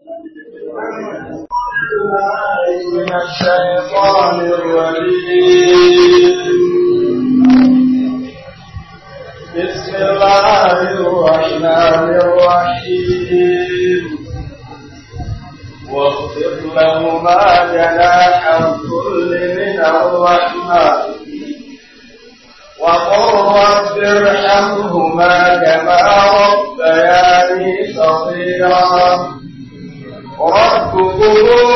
من الشيطان الرجيم بسم الله الرحمن الرحيم واغفر لهما جناح الذل من الرحمة وقل رب ارحمهما كما ربياني صغيرا ربكم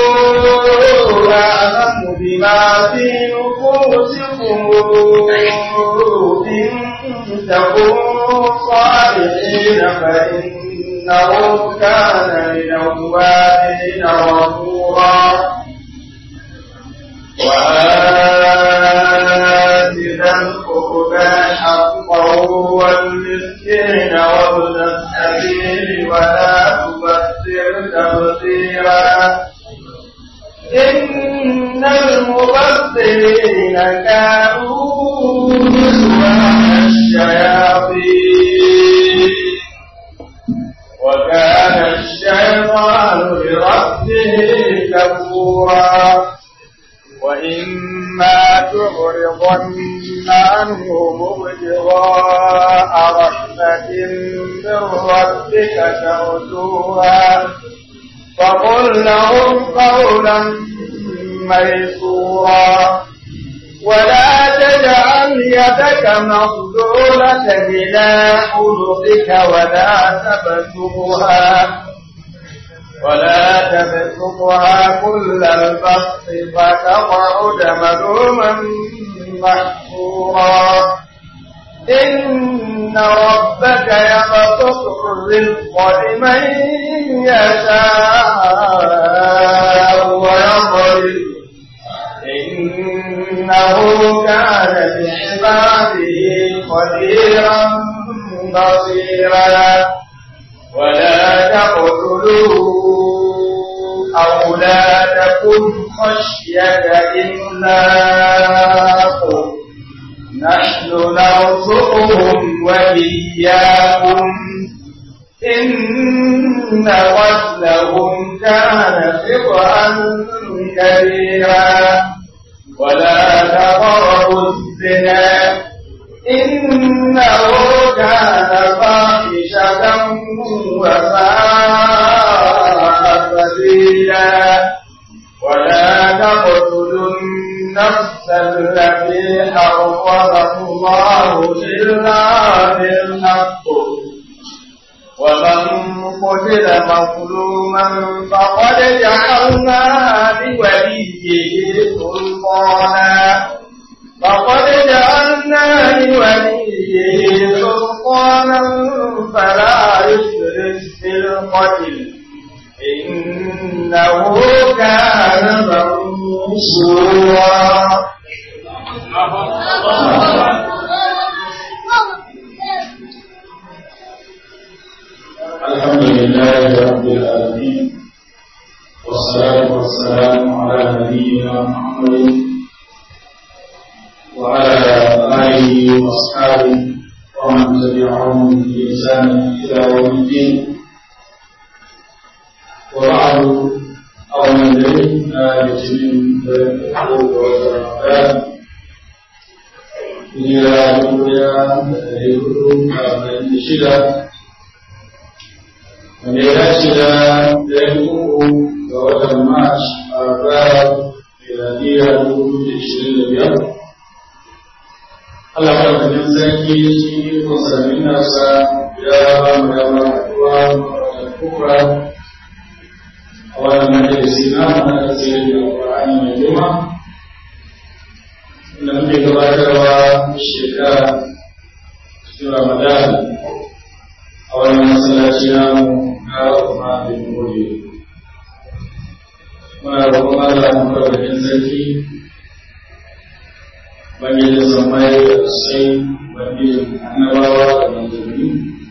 أعلم بما في نفوسكم إن تكونوا صالحين فإنه كان للأوابين غفورا وآت ذا القربى حقه والمسكين وابن السبيل ولا تبذر تبذيرا إن المبذرين كانوا إخوان الشياطين وكان الشيطان لربه كفورا وإما تعرضن عنهم ابتغاء رحمة من ربك ترجوها فقل لهم قولا ميسورا ولا تجعل يدك مغلولة إلى عنقك ولا تبسطها ولا تبسطها كل البسط فتقعد ملوما محصورا إن ربك يبسط الرزق لمن يشاء ويضرب إنه كان بعباده خبيرا بصيرا ولا تقتلوا أولادكم خشية إملاق نحن نرزقهم وإياكم إن قتلهم كان خطأ كبيرا ولا تقربوا الزنا إنه كان فاحشة وساء سبيلا ولا تقتلوا النفس التي حرم الله إلا بالحق ومن قتل مظلوما فقد جعلنا لوليه سلطانا فقد جعلنا لوليه سلطانا فلا يسرف في القتل إنه كان منصورا الحمد لله رب العالمين والصلاة والسلام على نبينا محمد وعلى آله وأصحابه ومن تبعهم بإحسان إلى يوم الدين وبعد أولا إلينا يتم الحقوق والرحمن إلى دنيا يقولون من شدة wanda ya dace da ɗayan uku ga watan March a ranar miladiya dubu da ishirin da biyar. Allah maɗaukakin sarki shi ikon sami nasa ya ba mu dama haɗuwa a kufra a wannan majalisi na mana tafsirin da Al-Qur'ani mai girma. Inda muke gabatarwa shekara cikin Ramadan a wannan masallaci namu na kuma bin gobe muna roƙon Allah mu karbatin sarki bangijin samai da sai bangijin annabawa da manzanni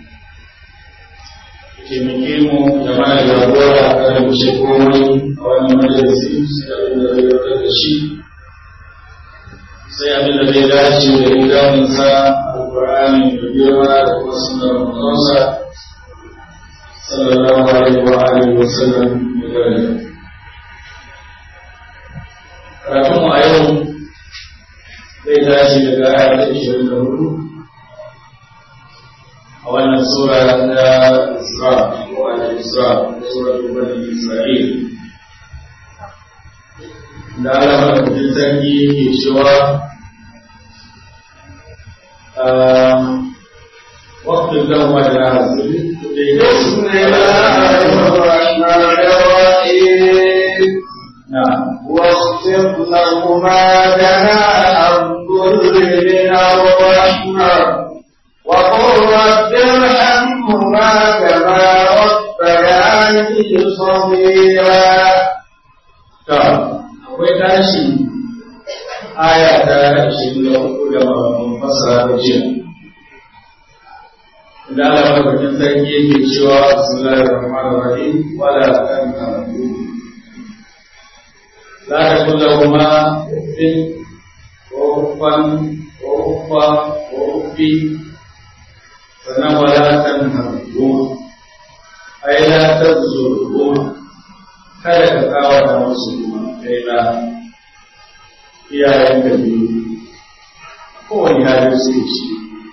taimake mu da mana jagora a kan wuce komai a wannan majalisi sai abin da zai yarda da shi sai abin da zai dace da idanunsa alƙur'ani da girma da kuma sunan manzonsa sallallahu alaihi wa alihi wa sallam da daraja karatun mu a yau zai tashi daga aya ta ishirin da hudu a wannan sura ta Isra ko al-Isra ko sura Bani Isra'il da Allah madaukakin sarki ke cewa وقت لهم أجناح بسم الله الرحمن الرحيم نعم واخفض لهما جناح الذل من الرحمة وقل رب ارحمهما كما ربياني صغيرا akwai tashi aya ta ishirin da uku da mun fasara da jiya da Allah madaukakin sarki yake cewa bismillahir rahmanir rahim wala tanqadu la taqulu huma uffin wa uffan wa uffa wa uffi sannan wala tanqadu ai la tazuru kada ka kawata musu kuma kai da iyayen da biyu kowane halin su ci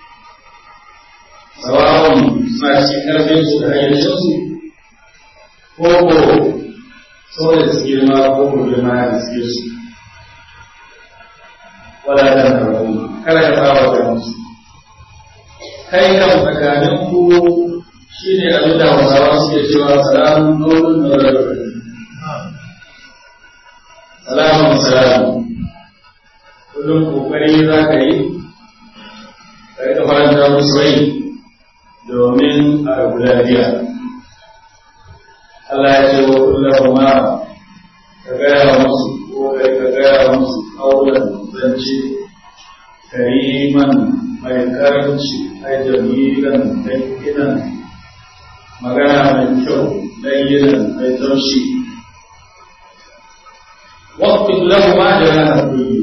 sawa'un suna cikin karfin su da hayyacinsu ko ko saboda su girma ko ko girma da suke su wala da karfin kada ka kawata musu kai kan tsakanin ku shi ne abin da hausawa suke cewa salamun nurun nurun salamun salamun kullum kokari za ka yi ka rika faranta musu rai domin a rabu lafiya Allah ya ce wa kullum ma ka gaya musu ko kai ka gaya musu kaulan zance kariman mai karanci ai jamilan danginan magana mai kyau danginan mai taushi واخفض لهما جناح الذل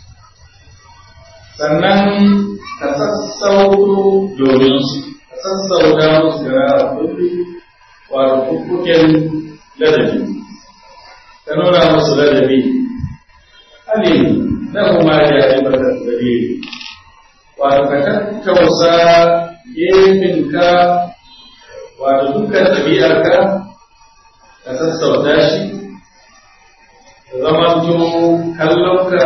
sannan ka sassauto domin su ka sassauta musu da ra'ayi wato kukuken ladabi ka nuna musu ladabi alim na kuma da ya ba da gare wato ka tattausa gefenka wato dukkan ɗabi'arka ka sassauta shi zamanto kallonka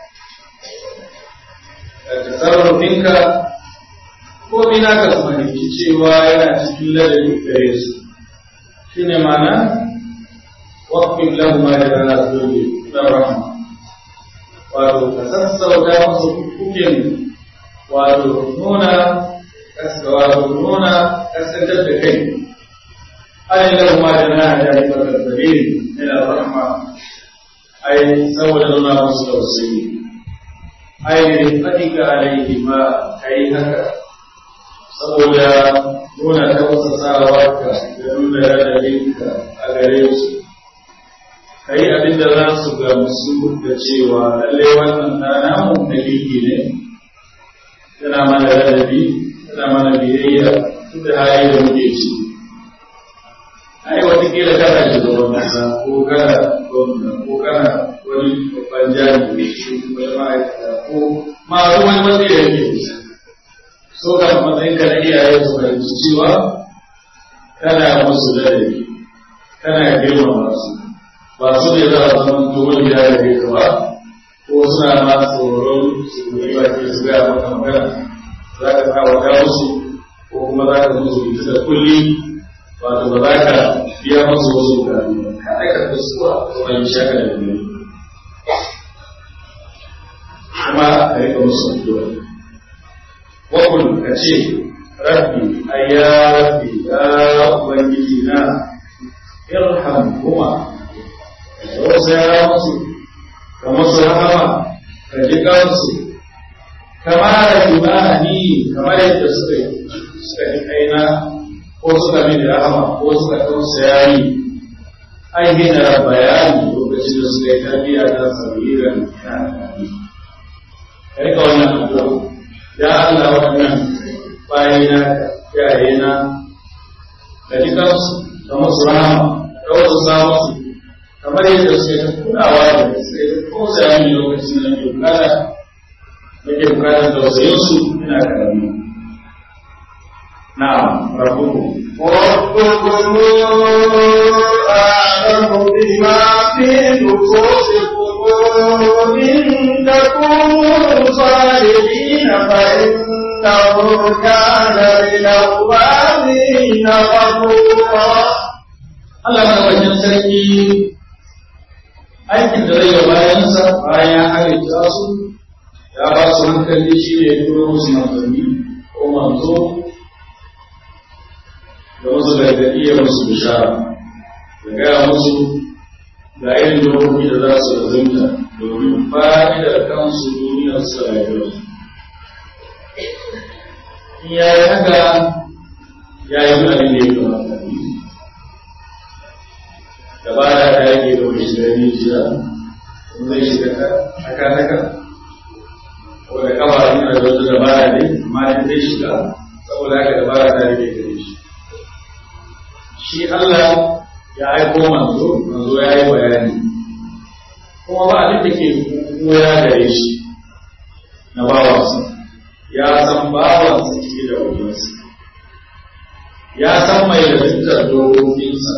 da tasarrufinka ko bina ka fahimci cewa yana cikin ladabi gare su shi ne mana waƙin lamma da rana zobe na rahama wato ka sassauta musu kukin wato nuna wato nuna kasantar da kai ainihin lamma da rana da ya fara zabe yana rahama ai saboda nuna musu tausayi ai fadika alaihi ma kai haka saboda nuna tausasawarka da nuna radadinka a gare su kai abin da za su gamsu da cewa lalle wannan ɗana mu dalili ne yana mana radadi yana mana biyayya duk da hali da muke ciki ai watakila kana shugaban kasa ko kana gwamna ko kana wani babban jami'i ko wani ma'aikata ko ma wani wanda ya yake kusa so ga matsayin ka na iyaye su fahimci cewa kana musu ladabi kana girmama su ba su ne za a zama domin ya da ka ba ko suna ma tsoron su yi ba ke su gaya maka magana za ka kawo musu ko kuma za ka musu ita da kulli wato ba za ka biya masu wasu bukatu ka aika kuskura wani shaka da biyu kuma a rika musu addu'a wakul ka ce rabbi ayya rabbi ya ubangiji na irham kuma ka tausaya musu ka musu rahama ka ji kansu kamar imani kamar yadda suka yi suka yi kaina ko suka mini rahama ko suka tausaya ni ai gina bayani lokacin da suka yi tarbiyya ta sabiran ina da ka rika wannan addu'a ya Allah wannan bayina yayena ka ji kansu ka musu rahama ka wasu sa musu kamar yadda suke ta kulawa da suke ta kosa yami lokacin da nake bukata nake bukatar tausayinsu ina karami na'am rabbukum ربكم أعلم بما في نفوسكم إن تكونوا صالحين فإنه كان للأوابين غفورا Allah madaukakin sarki aikin da zai yi bayansa bayan ya halitta su ya ba su hankali shi ne turo musu manzanni ko manzo da wasu gargaɗi ya musu bishara da gaya musu ga irin dokoki da za su razumta domin fa'idar kansu duniyar su da rayuwarsu. In ya yi haka ya yi abin da ya kamata. dabara ta yake da wani shiga rijiya in zai shiga haka haka ko da kafa yana da wata dabara ne amma in zai shiga saboda haka dabara ta yake gare shi shi Allah ya aiko manzo manzo ya yi bayani kuma ba abin da ke koya gare shi na bawansa ya san bawansa cike da wajensa ya san mai da dokokinsa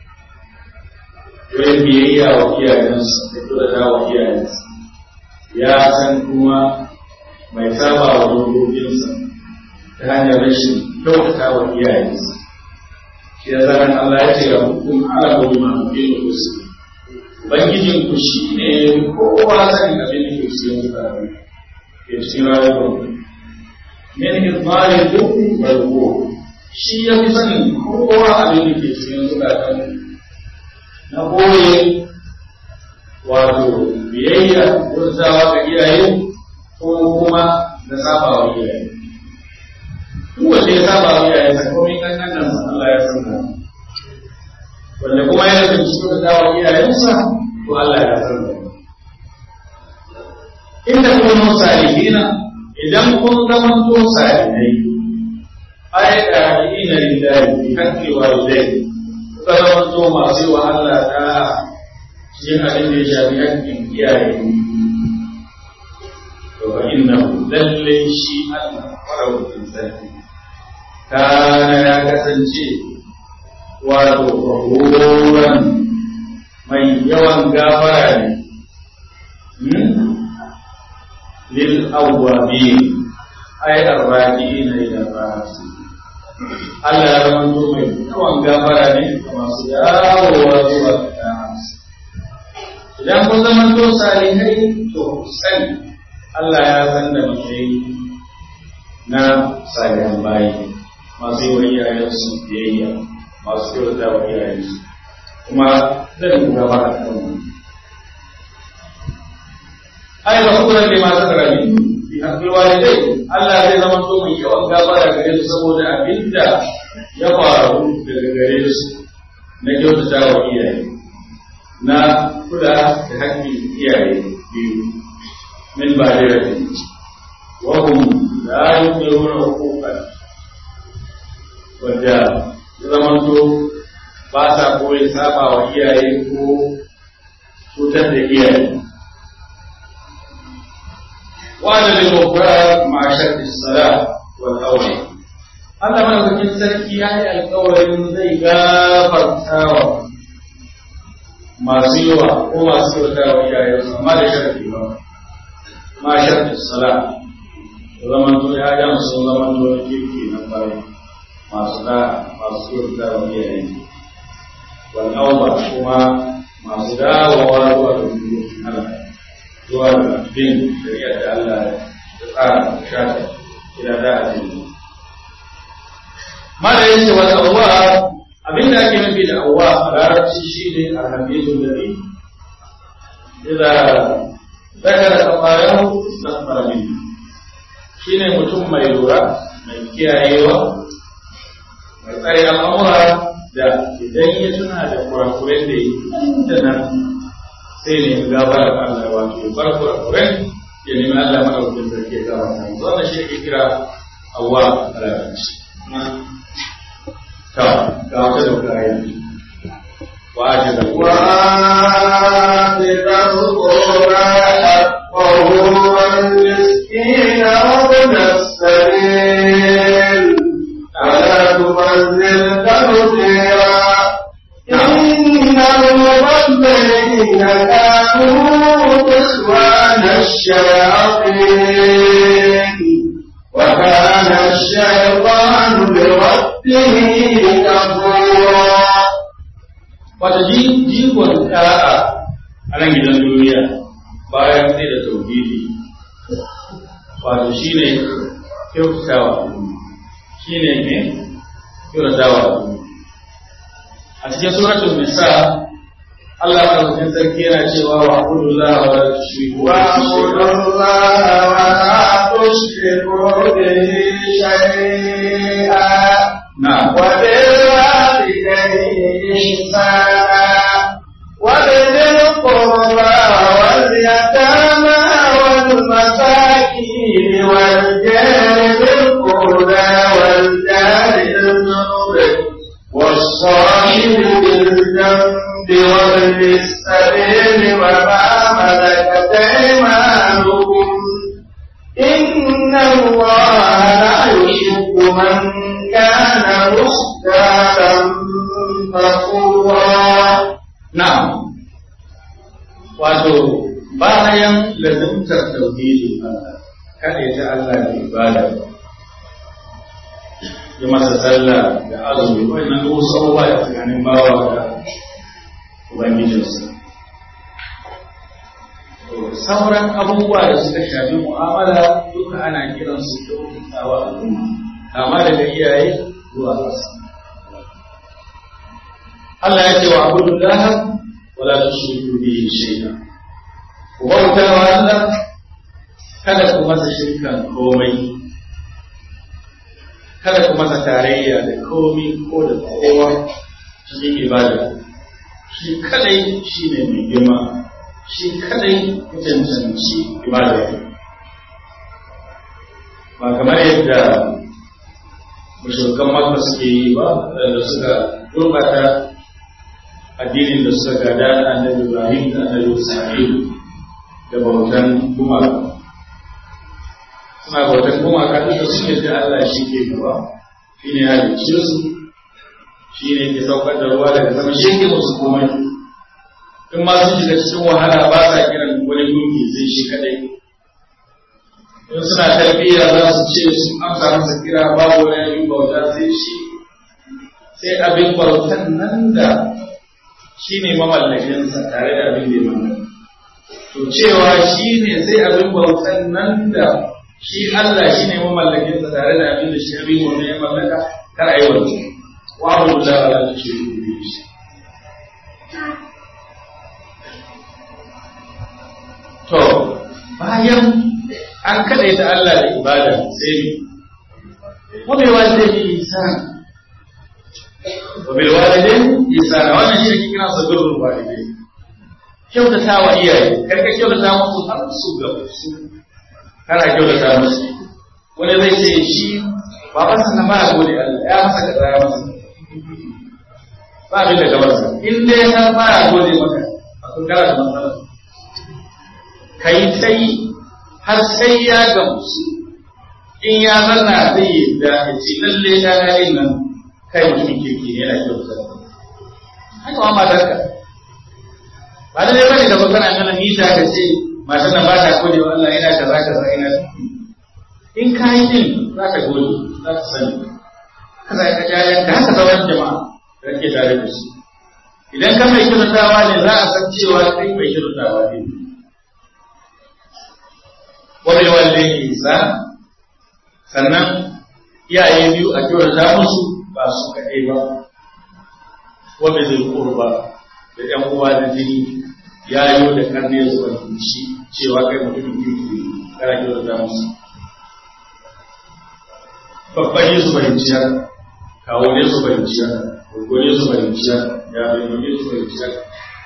don biyayya wa iyayensa da kula da wa iyayensa ya san kuma mai saba wa dokokinsa ta hanyar rashin kyautata wa iyayensa shi ya zaran Allah ya ce ga hukum ala gobe ma fi da kusa ubangijin ku shi ne kowa sanin abin da ke cikin mutane ke cikin rayuwar min izmarin duk barko shi ya fi sanin kowa abin da ke cikin zukatan na ɓoye wato biyayya wurzawa ga iyaye ko kuma na saba wa iyaye. Duk wanda ya saba wa iyaye sa komai kankan nan Allah ya san Wanda kuma ya rasa cikin da dawa iyayensa to Allah ya san da. Inda kun salihina idan kun zama to salihai ai da ina lillahi bi haqqi walidayhi zamanto masu yi wa Allah ta cikin abin da ya shafi hakkin iyaye to fa inna lalle shi Allah farautin sarki kana ya kasance wato fahuran mai yawan gafara ne lil awwabin ay arraji'ina ila rahmatihi Allah ya zama mai yawan gafara ne ga masu dawowa zuwa ga ɗansa. Idan kun zama to salihai to sani Allah ya san da mutai na salihan bayi masu yi wa iyayensu biyayya masu kyauta wa iyayensu kuma zan yi gaba a kan wani. Ai ba kuma ne masu karami bi haƙƙi walidai Allah zai zama to mai yawan gafara gare su saboda abinda ya faru daga gare su na kyautata wa iyaye na kula da haƙƙin iyaye biyu min ba da rafi wa hum la yuqiruna huquqan wanda ya zama to ba sa koyi saba wa iyaye ko cutar da iyaye وعلى الغفران مع شرط الصلاة والأولى Allah madaukakin sarki ya yi alkawarin zai gafartawa masu yawa ko masu kyauta wa iyayensu amma da sharafi ba ma sharfi sala da zaman to ya ga sun zaman to na kirki na kwarai masu da masu kyauta wa iyayensu wal auba kuma masu dawowa zuwa ga dokokin Allah zuwa ga bin shari'ar da Allah ya tsara da shata ila da addini mala yace wal awwa abinda ake nufi da awwa a larabci shine alhamidu nabi idza zakara qabayahu istaghfara minhu shine mutum mai lura mai kiyayewa mai tsare al'amura da idan ya tuna da kurakuren da yi da nan sai ne gafarar Allah wato ya bar kurakuren ya nemi Allah madaukakin sarki ya gabata wannan shi ake kira awwa a larabci ta ga wata da kayan wa'aji da وآت ذا القربى حقه والمسكين وابن السبيل ولا تبذر تبذيرا إن المبذرين كانوا إخوان الشياطين وكان الشيطان لربه كفورا wata jigon ɗa'a a nan gidan duniya bayan sai da tauhidi wato shi ne kyautatawa shi ne ne kyautatawa a cikin suratul nisa Allah madaukakin sarki yana cewa wa abudullah wa la tushriku واعبدوا الله ولا تشركوا به شيئا na'am وبالوالدين إحسانا وبذي القربى واليتامى والمساكين والجار ذي القربى والجار الجنوب والصاحب بالجنب وابن السبيل وما ملكت أيمانكم إن الله لا يحب من كان مختالا فخورا na'am wato bayan lazimtar tauhidin Allah kada ya Allah da ibada ya masa sallah da azumi wannan duk wasu abubuwa da tsakanin bawa da ubangijinsa To, sauran abubuwa da suka shafi mu'amala duka ana kiran su kyautatawa al'umma amma daga iyaye zuwa ƙasa Allah ya ce wa abudullah wala tushriku bihi shay'a ku bauta wa Allah kada ku masa shirkan komai kada ku masa tarayya da komai ko da kowa cikin ibada shi kadai shi ne mai girma shi kadai ya cancanci ibada ba kamar yadda mashirkan makka suke yi ba da suka gurbata addinin da suka gada da annabi Ibrahim da annabi Isma'il da bautan gumaka suna bautan gumaka duk da suke da Allah shi ke gaba shi ne halicce su shi ne ke saukar da ruwa daga sama shi ke musu komai in ma sun shiga cikin wahala ba sa kiran wani gunki sai shi kadai in suna tarbiyya za su ce sun amsa masa kira babu wani abin bauta sai shi sai abin bautan nan da shi ne mamallakinsa tare da abin da ya mallaka. To cewa shi ne sai abin bautan nan da shi Allah shi ne mamallakinsa tare da abin da shi abin wanda ya mallaka kar a yi wani. Wa abu da ala ta ce rubu shi. To, bayan an kaɗaita Allah da ibada sai ne. Wani wanda ya yi sana وبالوالدين إحسانا wannan shi ake kira sa birrul walidai kyautata wa iyaye kar ka kyautata musu har su ga su kana kyautata musu wani zai ce shi baban sa ba ya gode Allah ya masa kaza ya masa ba abin da ka masa in dai har ba ya gode maka akwai kana da matsala kai tai har sai ya gamsu in ya zanna zai yi da ya ce lalle ta na yin nan kai mutumin kirki ne yana kyauta haka ma matarka ba da dai bane da kana nuna mita ka ce matar nan ba ta gode wa Allah yana kaza kaza yana in ka yi din za ka gode za ka sani ka za ka jayan ka haka sauran jama'a da kake tare da su idan ka mai kyautatawa ne za a san cewa kai mai kyautatawa ne wani wanda isa sannan iyaye biyu a kyautata musu ba su kaɗai ba wanda zai kurba da ‘yan uwa da jini ya yi da karne su fahimci cewa kai mutumin kirki kana kyautata musu babban yi su fahimci haka kawo ne su fahimci haka gogo ne su fahimci haka ya bai ne su fahimci haka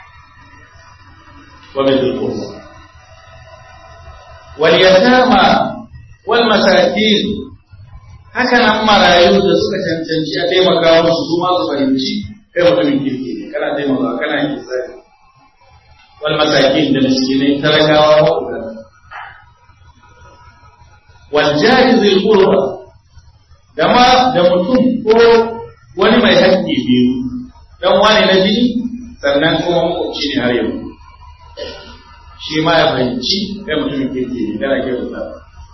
wanda zai kurba wal yatama wal masakin haka nan marayu da suka cancanci a taimaka musu su ma su fahimci kai mutumin kirki ne kana taimaka kana yin tsari wal masakin da miskinai talakawa maƙoƙa wal jari zai qurba da ma da mutum ko wani mai haƙƙi biyu dan wani na jini sannan kuma makwabci ne har yau shi ma ya fahimci kai mutumin kirki ne kana kyautata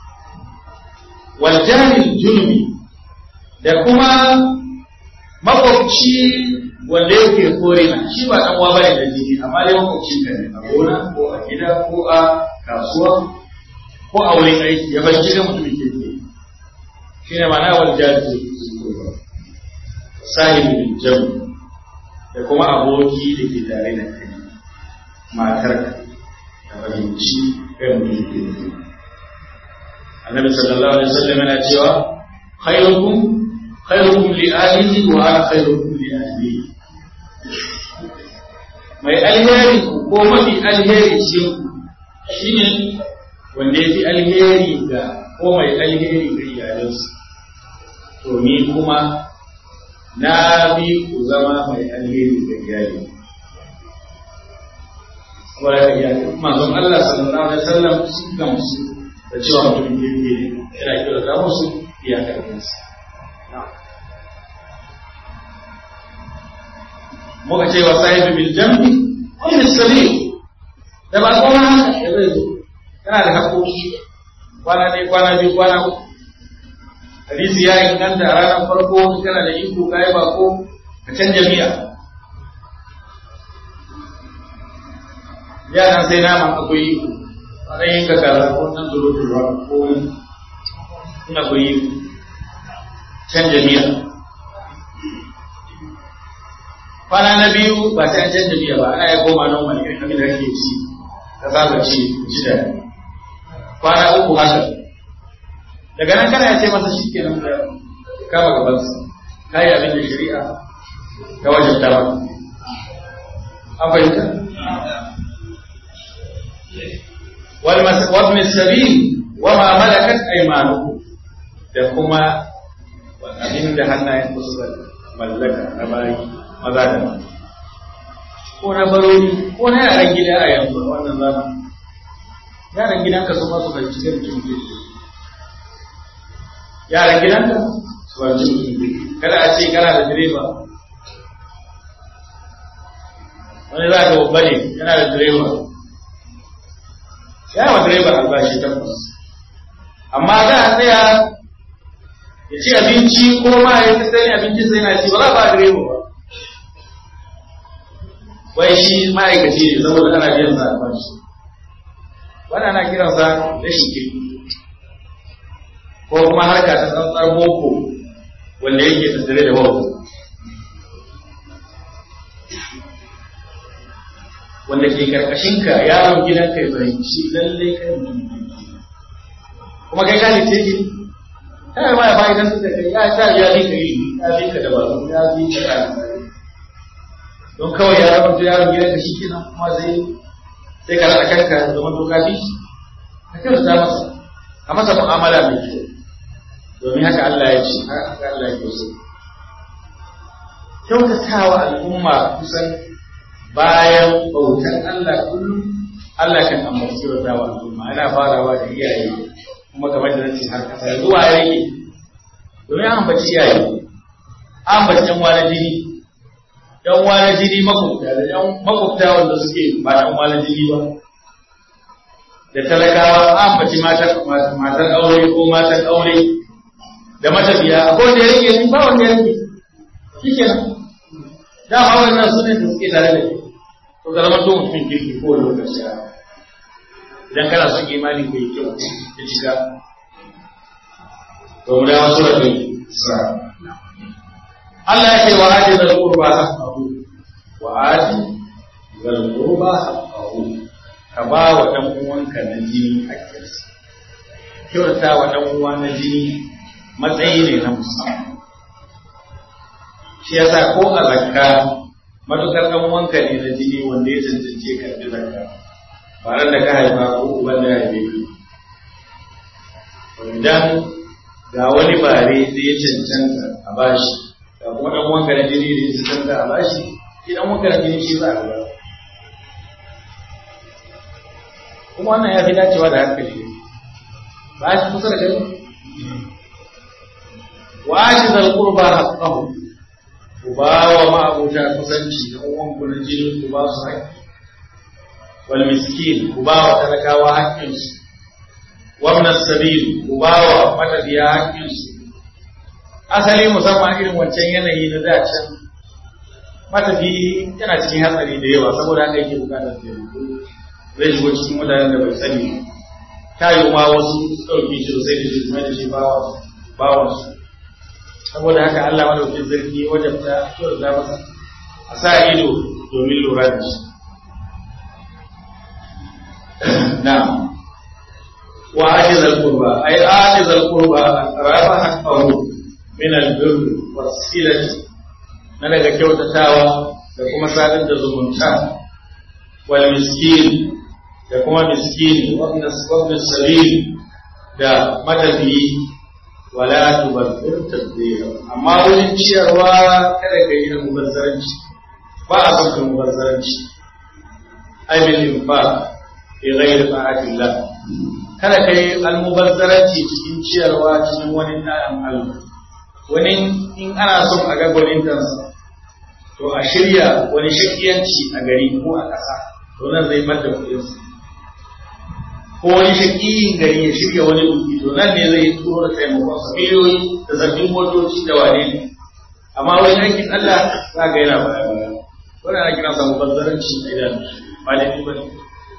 wal jari junubi da kuma makwabci wanda yake kore na shi ba dan uwa bane da jini amma dai makwabcin ka ne a gona ko a gida ko a kasuwa ko a wurin aiki ya fahimci kai mutumin kirki shi ne ma'ana wal jari sahibin jamu da kuma aboki da ke tare da kai matar ka da fahimci kai mutum ke da annabi sallallahu alaihi wasallam yana cewa khairukum khairukum li ahlihi wa ana khairukum li ahli mai alheri ko mafi alheri shi shine wanda yafi alheri ga ko mai alheri ga iyalansa to ni kuma na bi ku zama mai alheri ga iyali saboda ka iyali manzon Allah sallallahu alaihi wasallam sun gamsu da cewa mutum kirki ne yana kira da musu iyakar kansa muka ce wa sahibi bil jambi wani sabil da ba kuma haka da zai zo kana da haƙoƙi kwana ɗaya kwana biyu kwana uku hadisi ya inganta a ranar farko kana da iko ka yi bako ka canja miya yaran sai naman akwai iko a ɗan yin ka kaza ko nan zuru ruwa ko in akwai iko canja miya kwana na biyu ba sai an canja miya ba ana ya koma nan wani irin abin da kake ci ka saba ci ci da kwana uku haka daga nan kana ya ce masa shi ke nan da kama gabansa ka yi abin da shari'a ta wajen ta ba an fahimta wal sabil wa ma malakat aymanukum da kuma abin da hannayen ku suka mallaka na bayi maza da mata ko na barori ko na yaran gida a yanzu a wannan zamani yaran gidanka su masu fahimci kai mutum ke yaran gidanka su fahimci mutum ke kada a ce kana da direba wani za ka babba ne yana da direba ya wa direba albashi tabbas amma za a tsaya ya ci abinci ko ma ya fi sani abinci sai na ci ba za ba direba ba wai shi ma'aikaci ne saboda ana biyan sa albashi wannan ana kiransa rashin kirki ko kuma harka ta tsantsar boko wanda yake tattare da bauta wanda ke karkashin ka yaron gidan kai fahimci lalle kai mutum kuma kai ka lice ki kai ma ya bai dan da kai ya ta ya bi kai ya bi ka da ba ya bi ka don kawai ya zama yaron gidan ka shikenan kuma sai sai ka rada kanka zaman to ka bi ka kyauta masa a masa mu'amala mai kyau domin haka Allah ya ce haka Allah ya so kyautatawa al'umma kusan bayan bautan Allah kullum Allah kan ambaci kyautatawa al'umma ana farawa da iyaye kuma kamar da nace har kasa zuwa yake domin an ambaci iyaye an ambaci yan wani jini yan wani jini makwabta da yan makwabta wanda suke ba yan wani jini ba da talakawa an ambaci matar aure ko matan aure da matafiya a kowace ya rike ba wanda ya rike shi ke nan dama wannan su ne da suke tare da ke to ka zama to mutum kirki ko lokaci a idan kana son imani ko yi kyau ya shiga to mu dawo sura ta sa Allah ya ce wa ati zal qurba haqqahu wa ati zal qurba haqqahu ka ba wa dan uwanka na jini hakkinsa kyauta wa dan uwa na jini matsayi ne na musamman shi yasa ko a zakka matukar dan wanka ne na jini wanda ya cancance karbi zakka ba ran da ka haifa ko uban da ya haife ka idan ga wani bare da ya cancanta a bashi ga kuma dan wanka na jini da ya cancanta a bashi shi dan wanka na jini shi za a ba kuma wannan ya fi dacewa da hankali ba shi kusa da gani wa shi zal qurba haqqahu ku ba wa ma'abuta kusanci da uwan ku na jini ku ba su haƙƙi wal miskin ku ba wa talakawa haƙƙinsu wa min as-sabil ku ba wa matafiya haƙƙinsu asali musamman irin wancan yanayi na da can matafi yana cikin hatsari da yawa saboda haka yake bukatar taimako zai shigo cikin mutanen da bai sani ta yi ma wasu ɗauki shi sosai da shi mai da shi bawansu saboda haka Allah madaukin zargi wajen ta kyauta masa a sa ido domin lura da shi na wa ajizal qurba ay ajizal qurba rafa haqqahu min al-birr was-silati na daga kyautatawa da kuma sadar da zumunta wal miskin da kuma miskini wabna sabil da matafiyi wala tubazzir tabdira amma wurin ciyarwa kada ka yi mubazzaranci ba a son ka mubazzaranci ai bil infaq bi ghairi ta'atillah kada ka yi almubazzaranci cikin ciyarwa cikin wani ɗayan Allah wani in ana son a ga gwanintansa to a shirya wani shakiyanci a gari ko a ƙasa to nan zai madda kuɗinsa ko wani shakiyin gari ya shirya wani buki to nan ne zai turo da taimakon sa miliyoyi da sabbin motoci da wane ne amma wani aikin Allah za ga yana baya baya wannan ana kiransa mubazzaranci a idan ba da ba ne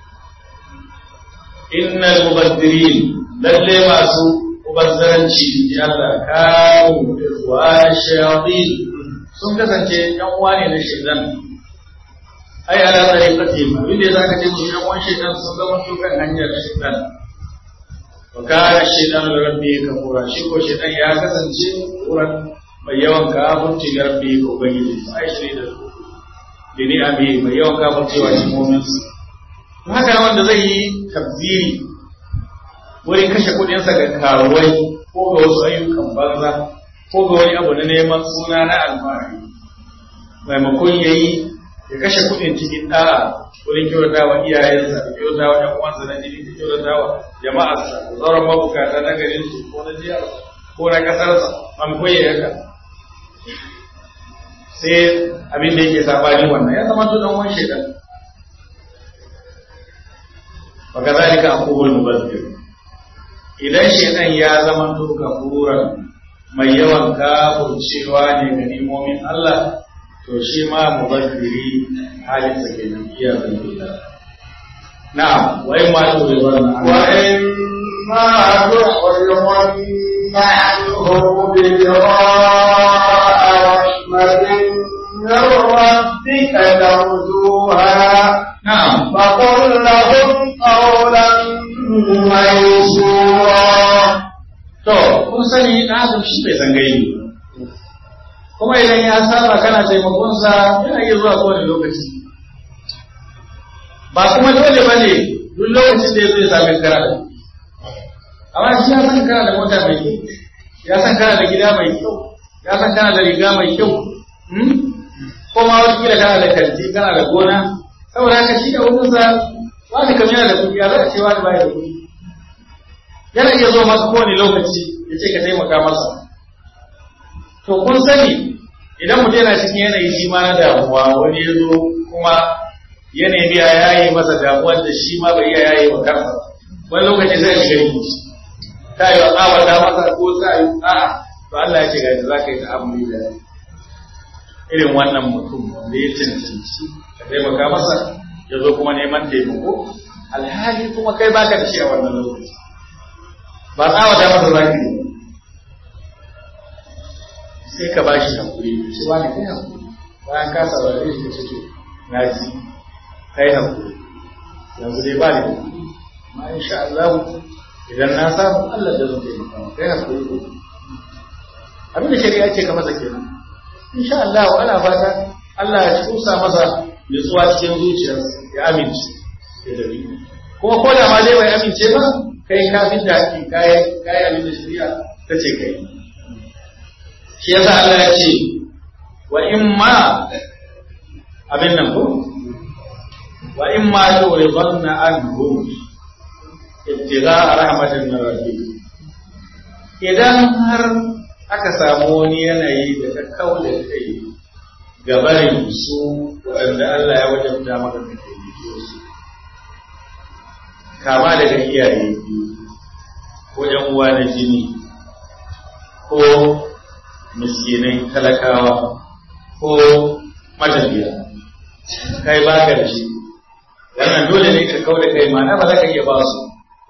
innal mubazzirin lalle masu mubazzaranci ji Allah kawo wa shayatin sun kasance yan uwa ne na shaitan ai ala tariqati ma wanda zaka ce mu yan uwan shaitan sun zama su kan hanyar shaitan wa kana shaitan da rabbi kafura shi ko shaitan ya kasance kuran mai yawan kafirci ga rabbi ko ubangiji ai shi da dini abi mai yawan kafirci wa cikin mu'minsu haka wanda zai yi tabziri wurin kashe kudinsa ga karuwai ko ga wasu ayyukan banza ko ga wani abu na neman suna na alfahari maimakon ya yi ya kashe kudin cikin ɗa'a wurin kyauta wa iyayensa da kyauta wa ‘yan uwansa na jini da kyauta wa jama'arsa da sauran mabukata na garin su ko na jihar ko na ƙasarsa maimakon ya yaka sai abin da yake saɓani wannan ya zama tunan wani shekaru وكذلك أخوه المبذر idan shaitan ya zama to kafuran mai yawan kafurcewa ne ga nimomin Allah to shi ma mubazziri halin sa kenan iya zambila na'am wa in ma to rizwan wa in ma tuhrimun na'ruhu bi rahmatin min rabbika tarjuha na'am فقل لهم قولا ميسورا to kun sani na adam shi bai san gaibi kuma idan ya saba kana taimakon sa yana iya zuwa kowane lokaci ba kuma dole ba ne duk lokacin da ya zai sami kana da amma shi ya san kana da mota mai kyau ya san kana da gida mai kyau ya san kana da riga mai kyau ko ma wata kila kana da kanti kana da gona saboda haka shi da wurinsa wani kam yana da kuɗi ya za a ce wani baya da kuɗi yana iya zo masa kowane lokaci ya ce ka taimaka masa to kun sani idan mutum yana cikin yanayi shi ma na damuwa wani ya zo kuma yanayi ya yayi masa damuwar da shi ma bai iya yayi wa kansa wani lokaci zai shiga rikici ta yi wa tsawata masa ko ta yi a'a to Allah ya ce ga za ka yi ta'amuli da irin wannan mutum da ya cancanci ka taimaka masa ya zo kuma neman taimako alhali kuma kai baka da shi a wannan lokaci ba tsawata masa za ka yi sai ka ba shi hakuri ce wani kai hakuri bayan ka saurare shi ka ce na ji kai hakuri yanzu dai ba da hakuri amma insha Allah idan na samu Allah da zai taimaka maka kai hakuri ko abin da shari'a ce ka masa kenan insha Allah ana fata Allah ya tusa masa nutsuwa cikin zuciyarsa ya amince ya dabi kuma ko da ma dai bai amince ba kai ka fi da haƙi kai kai abin da shari'a ta ce kai shi yasa Allah ya ce wa in ma abin nan ko wa in ma turidanna anhum ibtigha rahmatin min rabbik idan har aka samu wani yanayi da ta kaula kai gabarin su waɗanda Allah ya wajabta maka ka taimake su kama daga iyaye ko ‘yan uwa na jini ko miskinai talakawa ko matafiya kai ba ka da shi wannan dole ne ka kau da kai mana ba za ka iya ba su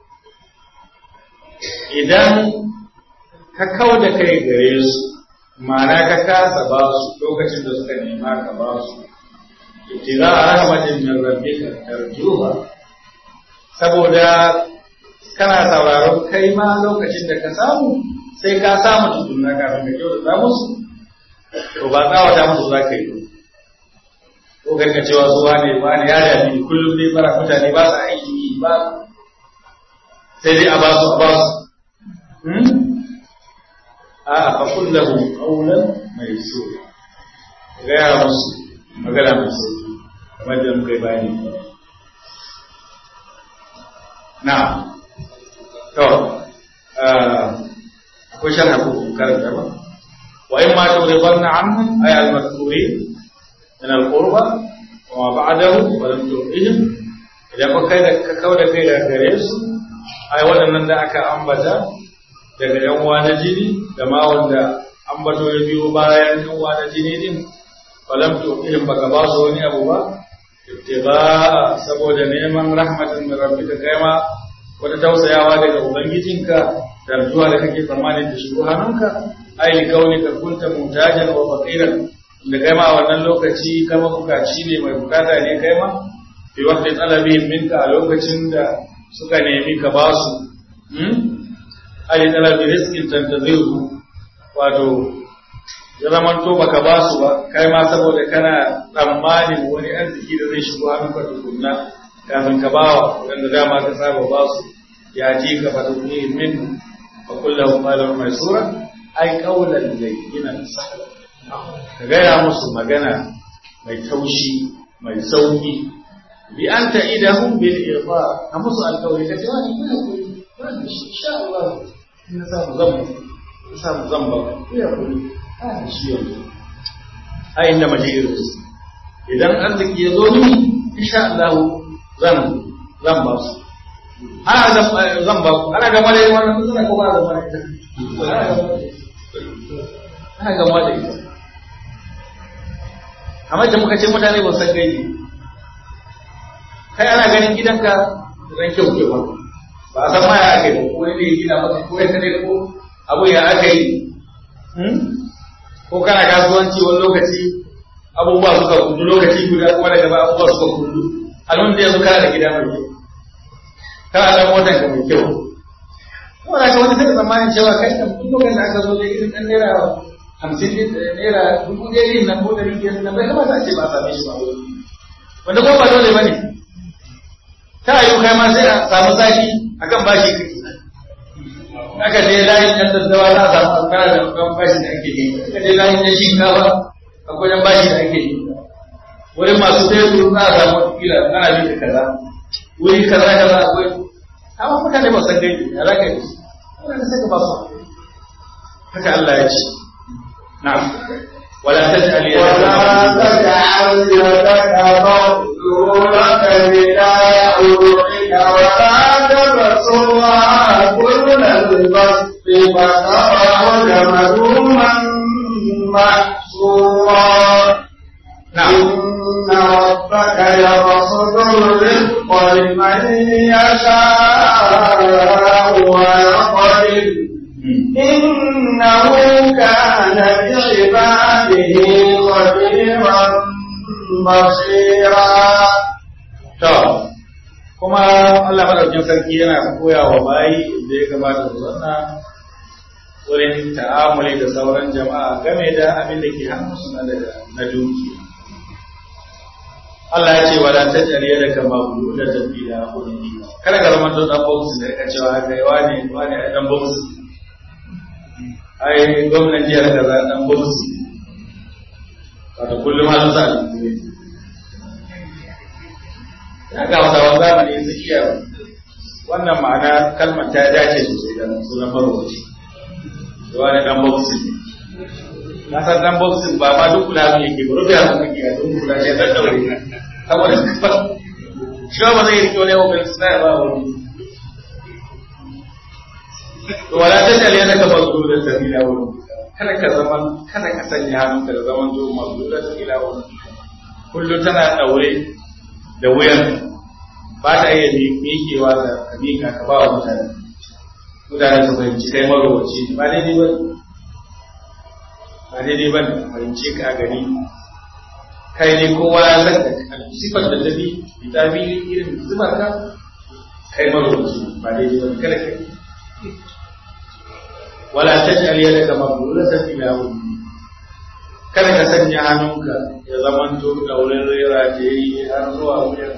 idan ka kau da kai gare su mana ka kasa ba su lokacin da suka nema ka ba su ibtiza a rahmatin min rabbika tarjuha saboda kana sauraron kai ma lokacin da ka samu sai ka samu tukunna kafin ka kyautata musu to ba tsawata musu za ka yi ko kai ka cewa su wane wane ya dami kullum dai fara mutane ba su aiki yi ba sai dai a ba su a ba su a fa kullahu qawlan mai so gaya musu magana mai sauki kamar da muka yi bayani na to akwai sharha ko karanta ba wa in ma turidanna anhum ay al-madhkurin min al-qurba wa ma ba'dahu wa lam tu'ihim idan ka kai da ka kauda kai da gare su ai waɗannan da aka ambata daga yan uwa na jini da ma wanda ambato ya biyo bayan yan uwa na jini din falam tu'ihim baka ba su wani abu ba ibtiba saboda neman rahmatin min rabbika kai ma wata tausayawa daga ubangijinka tarjuwa da kake tsammanin da shigo hannunka ai li kaunika kunta mutajan wa faqiran da kai ma wannan lokaci kama bukaci ne mai bukata ne kai ma fi waqti talabi minka a lokacin da suka nemi ka ba su hmm ai talabi rizqin tantaziru wato ya zaman to baka ba su ba kai ma saboda kana tsammanin wani arziki da zai shigo hannunka tukunna kafin ka bawa wanda dama ka saba ba su ya ji ka fa tukuni min fa kullahu qalan maysura ai qawlan layyinan sahla ka gaya musu magana mai taushi mai sauki bi anta idahum bil irfa ka musu alƙawari ka ce wani kuna koyi wani shi insha Allah ina samu zan ina samu zan ba ku ya koyi a shi yanzu a inda majiru idan arziki ya zo mini insha Allah zan zan ba su ana zan ba ku ana gama da wannan suna ko ba gama da ita ana gama da ita amma da muka ce mutane ba san gaibi kai ana ganin gidanka ran kyau ke ba ba a san ma ya aka yi ko ne gina maka ko ya kare ko abu ya aka yi ko kana kasuwanci wani lokaci abubuwa suka kudu lokaci guda kuma daga ba abubuwa suka kudu alun da yanzu kana da gida mai kyau kana da motar ka mai kyau kuma da ka wani sai tsammanin cewa kai da duk lokacin da aka zo da irin ɗan naira hamsin naira dubu ɗaya yin nan ko ɗari biyar nan bai kamata a ce ba a same shi ba wanda kuma ba dole ba ne ta yi kai ma sai a samu saki akan bashi kake aka je layin ɗan daddawa za a samu alkara da kan bashi da ake yi aka je layin ɗan shinkafa akwai ɗan bashi da ake yi wurin masu teku za a samu kila ana bin da kaza wuri kaza kaza akwai amma mutane ba san gaibi ya za ka yi wanda sai ka ba su haka Allah ya ce na'am ولا تجعل يدك ولا تجعل يدك مغلولة إلى عنقك ولا تبسطها كل البسط فتخرج ملوما محسورا نعم إن ربك يبسط الرزق لمن يشاء ويقدر إنه كان بعباده خبيرا بصيرا To, kuma Allah maɗaukin sarki yana koya wa bayi da ya gabata da wannan wurin ta'amuli da sauran jama'a game da abin da ke hannunsu na daga na dukiya. Allah ya ce wa la tajari da kama bulu da tafi da kudi kada ka zama to dan box da ka cewa haka yi wani wani a dan box ai gwamnan jihar kaza dan bauchi wato kullum halin sa ne ya ga wasawan zamani su iya wannan ma'ana kalmar ta dace sosai da sunan marowaci da wani dan bauchi ne na san dan bauchi ba ma duk kula ne yake ba rufe a kuma ke a duk kula ne dan daure saboda shi ba zai rike wani yawon suna ba wani wala ta jale yana ka mazu da sabila wani kada ka zama kada ka sanya hannunka da zaman zo mazu da sabila wani kullum tana daure da wuyan ba ta iya miƙewa da ka miƙa ka ba wa mutane mutane su fahimci kai marowaci ba daidai ba ba daidai ba fahimci ka a gari kai ne kowa ya san da sifar da ta bi ta bi irin zubar ka kai marowaci ba daidai ba kada kai wala taj'al yadaka maghlulatan ila wajhi kada ka sanya hannunka ya zaman to da wurin rera da yi har zuwa wuyan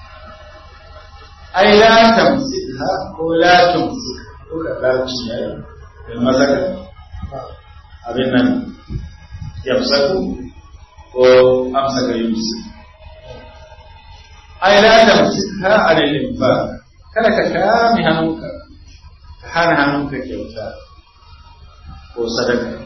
ai la tamsikha ko la tumsik ko ka larci ne da mazaka abin nan yamsaku ko amsaka yumsik ai la tamsikha alal infaq kada ka kame hannunka ka hana hannunka kyauta ko sadaka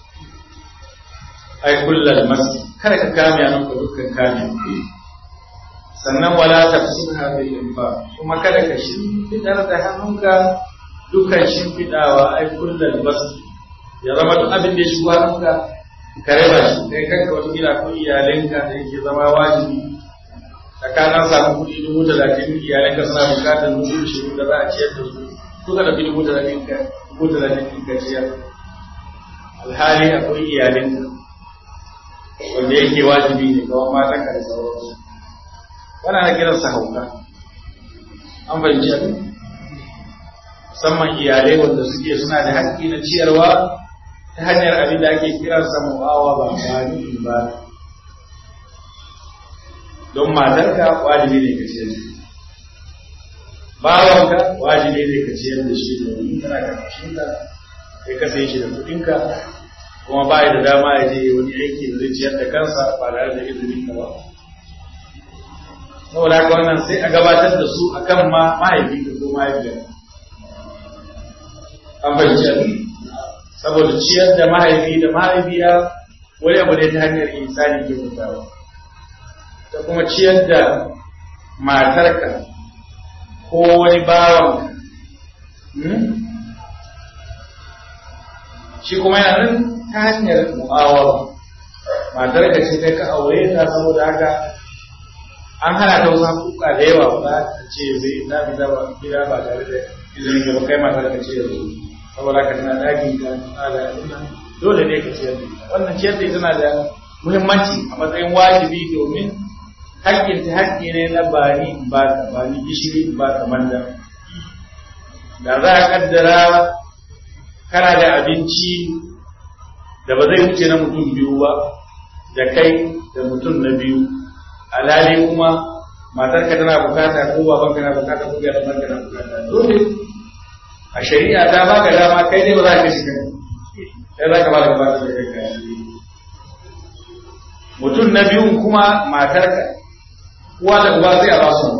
ai kullal masjid kada ka kame hannunka dukkan kame sannan wala tafsirha bil infaq kuma kada ka shimfidar da hannunka dukkan shimfidawa ai kullal masjid ya zama duk abin da ya shigo hannunka ka raba shi kai kanka wata gida ko iyalinka da yake zama wajibi tsakanin samu kuɗi dubu talatin iyalinka suna bukatar dubu ishirin da za a ciyar da su kuka da dubu talatin ka dubu talatin ka ciyar alhali akwai iyalinka wanda yake wajibi ne kawai matan ka da sauransu wannan na kiransa hauka an fahimci abin musamman iyalai wanda suke suna da haƙƙi na ciyarwa ta hanyar abin da ake kiransa mu'awa ba ba ni ba don matarka wajibi ne ka ciyar da bawanka wajibi ne ka ciyar da shi domin kana karkashin ka kai ka sai shi da kuɗinka kuma ba da dama ya je wani aiki da zai ciyar da kansa ba tare da izinin ka ba saboda haka wannan sai a gabatar da su akan ma mahaifinka ko mahaifiyar an fahimci abin saboda ciyar da mahaifi da mahaifiya wani abu ne ta hanyar insani ke mutawa ta kuma ciyar da matarka ko wani bawanka shi kuma yana nan ta hanyar mu'awar matarka ce kai ka aure ta saboda haka an hana ta wasu hakuka da yawa ba ta ce zai na bi ba gida ba tare da izinin ka ba kai matarka ce yanzu saboda haka tana dakin ka tana da dole ne ka ciyar da ita wannan ciyar da ita na da muhimmanci a matsayin wajibi domin haƙƙin ta haƙƙi ne na bani ba ka bani gishiri ba ka manda da za a kaddara kana da abinci da ba zai wuce na mutum biyu ba da kai da mutum na biyu alhali kuma matarka tana bukata ko babanka na bukata ko ga ɗan na bukata dole a shari'a ta baka dama kai ne ba za ka shiga sai za ka ba da gabatar da kai kayan mutum na biyun kuma matarka uwa da uba sai a ba su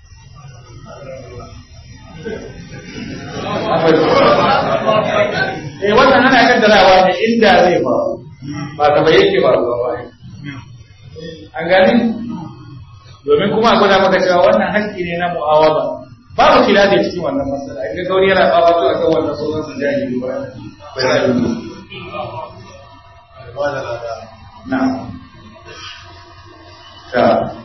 eh wannan ana kaddarawa ne inda zai faru ba ta bai yake faruwa ba an gani domin kuma a gwada maka cewa wannan haƙƙi ne na mu'awaba babu khilafi cikin wannan masala in ga gauri yana bawa to akan wannan sunan sa jahili ba bai da yi na ta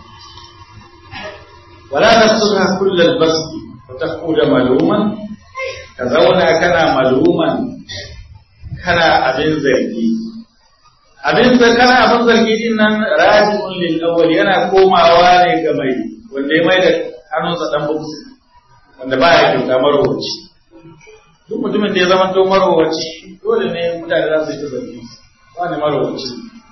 wala tasudha kullal basti wa taquda maluman ka zauna kana maluman kana abin zargi abin da kana abin zargi din nan raji'un lil awwal yana komawa ne ga mai wanda ya mai da hannunsa dan bukusi wanda ba ya kyauta marowaci duk mutumin da ya zama to marowaci dole ne mutane za su yi ta zargi wani marowaci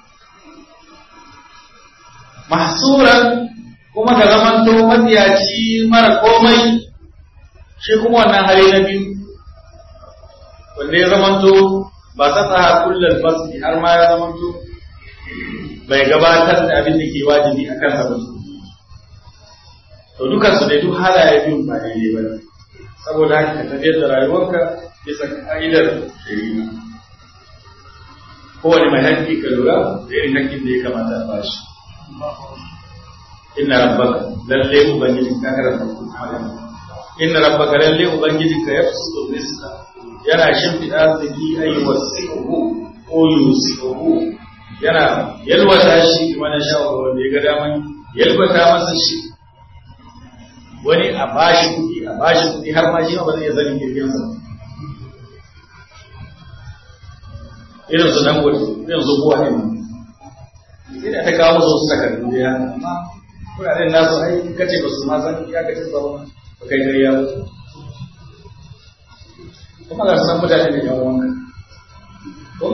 mahsuran kuma ga zaman to matsiyaci mara komai shi kuma wannan hali na biyu wanda ya zamanto ba ta tsaha kullal fasli har ma ya zamanto bai gabatar da abin da ke wajibi a kansa ba to dukan su dai duk halaye biyun ba daidai ba ne saboda haka ka tafiyar da rayuwarka bisa ka'idar shari'a kowane mai haƙƙi ka lura da irin haƙƙin da ya kamata a bashi inna rabbaka lalle ubangijin ka karanta inna rabbaka lalle ubangijin ka yafsudu rizqa yana shimfiɗa arziki ayi wasi'uhu ko yusi'uhu yana yalwata shi mana sha'awar wanda ya ga daman yalwata masa shi wani a bashi kuɗi a bashi kuɗi har ma shi ma ba zai iya zanin kirgin sa irin su nan gudu irin su buwa ne sai da ta kawo musu wasu takardu da yana amma kuɗaɗen nasu ai kace ba su ma san ya kace ba ba kai gari ya mutu kuma ga san mutane da yan wanka ko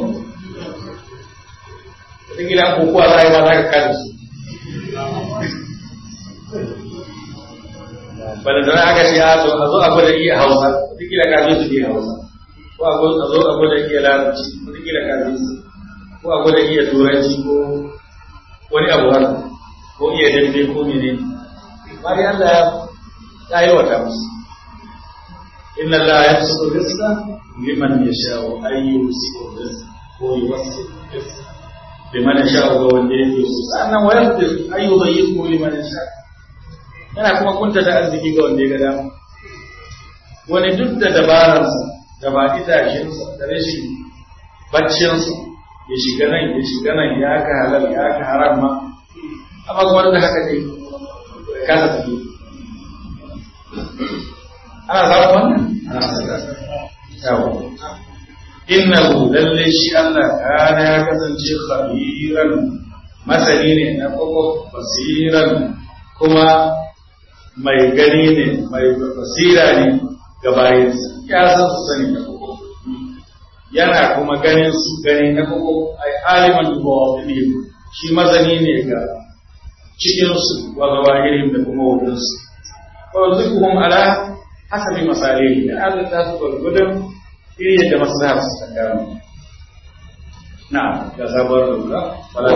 wata gida ko kuwa za a yi ma za ka kada su bada da aka ce a zo a zo a gwada iya hausa wata gida ka zo su iya hausa ko a zo a gwada iya larabci wata gida ka zo su ko a gwada iya turanci ko wani abu haka ko iya dambe ko mene bayan Allah ya yi wata musu inna Allah ya su rizqa liman yasha'u ay yusiu rizqa ko yuwassi rizqa liman yasha'u ga wanda yake so sannan wa yaqdir ay yudayyiqu liman yasha'u yana kuma kunta da arziki ga wanda ya ga dama wani duk da dabararsa da ba itashinsa da rashin baccinsa ya shiga nan ya shiga nan ya ka halal ya ka haram ma amma kuma da haka dai kasa tafi ana samun wannan ana samun yawo innahu lalle shi Allah kana ya kasance khabiran masani ne na koko basiran kuma mai gani ne mai basira ne ga bayansa ya san su sani da koko yana kuma ganin su gani na koko ai aliman bawafilihim shi mazani ne ga cikin su wa gabahirin da kuma wajen su wa zukuhum ala hasabi masalihi da Allah ta su gurgudun iri yadda maslahar su ta gano na'am ga sabuwar lura ولا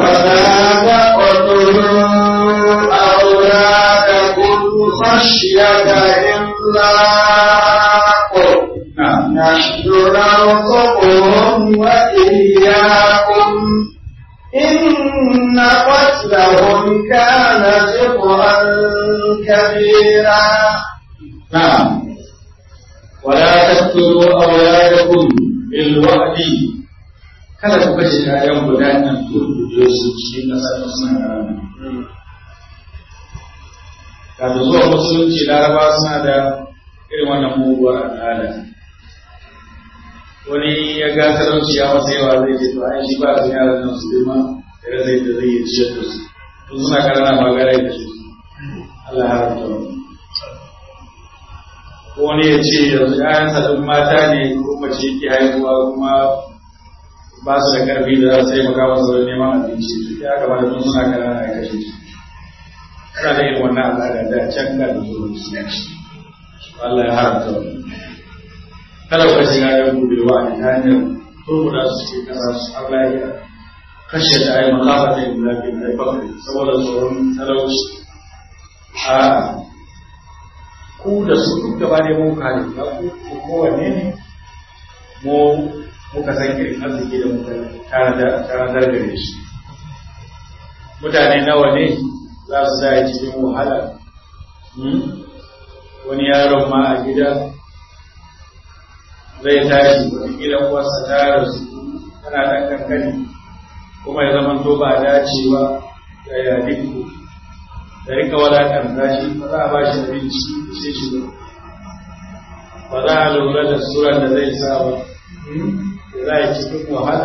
تقتلوا أولادكم خشية إملاق na'am نحن نرزقهم وإياكم إن قتلهم كان خطأ كبيرا نعم ولا تقتلوا أولادكم بالوعد kada ku kashe ƴaƴan guda nan turbuɗe su cikin ƙasar suna ƙarami. Kafin zuwa musulunci laraba suna da irin wannan muguwar al'ada. Wani ya ga talauci ya masa yawa zai ce to ai shi ba su yaran nan su girma da zai da zai yi ciyar da su. Tun suna ƙarana ma gara da su. Allah ya haramta wani. wani ya ce yanzu ‘ya'yansa ɗin mata ne ko mace ke haihuwa kuma ba su da ƙarfi da za su taimaka masa wajen neman abinci ya kamata tun suna kanana ya kashe su ana da irin wannan al'ada da can ga da zuwa musulunci Allah ya haramta wani kada ku kashe ‘ya'yan ku bil wa'adi ta hanyar turbuda su cikin ƙasa su Allah ya kashe da ayi makafa da yin lafiya da bakari saboda tsoron talauci a ku da su duk gaba ne mun kare ba ku ku kowanne ne mu muka san irin arziki da muka tanadar gare shi mutane nawa ne za su zaya cikin wahala wani yaron ma a gida zai tashi wataƙila uwarsa ta rasu tana ɗan kankani kuma ya zama to ba dacewa da yadinku da rika wadatar shi ba za a ba shi abinci sai shi ba za a lura da suran da zai sa ba da za a yi cikin wahala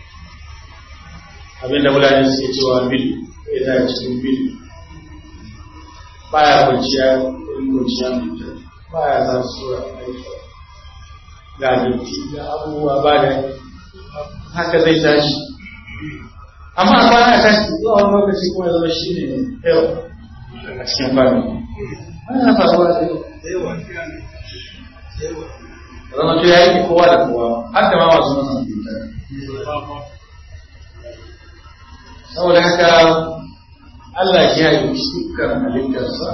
abinda mutane suke cewa bil ya za a cikin bil baya kwanciya in kwanciya mai kyau baya za su sura aiki ga abinci ga abubuwa ba da haka zai tashi amma a kwana tashi zuwa wani lokaci kuma ya zama shi ne yau a cikin fami wannan faruwa da yawa zama to ya yi kowa da kowa har da ma masu masa mutunta saboda haka Allah shi ya yi dukkan halittarsa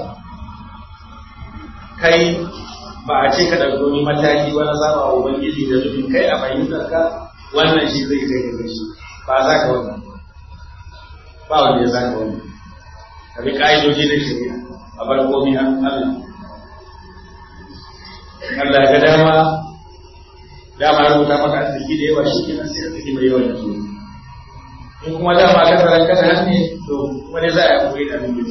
kai ba a ce ka ɗauki wani mataki wani saba wa ubangiji da nufin kai a fahimtar ka wannan shi zai kai ga shi ba za ka wannan ba wanda ya za ka wannan ka bi ƙa'idoji na shari'a a bar komi Allah Allah ya ga dama dama ya rubuta maka arziki da yawa shi kenan sai arziki mai yawa yanzu in kuma dama ka tsaron kada hannu to wani za a koyi da nufin